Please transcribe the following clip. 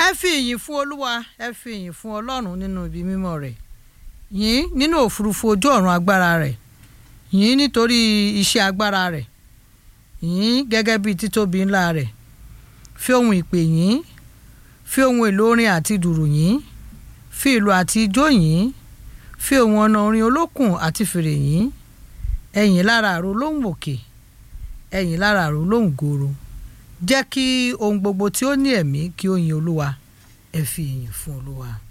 ẹ fi ìyìn fún olúwa ẹ fi ìyìn fún ọlọ́run nínú ibi mímọ́ rẹ̀ yìn nínú òfurufú ojú ọ̀run agbára rẹ̀ yìn nítorí iṣẹ́ agbára rẹ̀ yìn gẹ́gẹ́ bí títóbi ńlá rẹ̀ fi ohun ìpè yìn fi ohun èlò orin àti dùrù yìn fi ìlù àti ijó yìn fi ohun ọ̀nà orin olókùn àti fèrè yìn ẹ̀yìn lára àrò lóhùn òkè ẹ̀yìn lára àrò lóhùn gòrò jẹ́ kí ohun gbogbo tí ó ní ẹ̀mí kí ó yin olúwa ẹ fi ìyìn fún olúwa.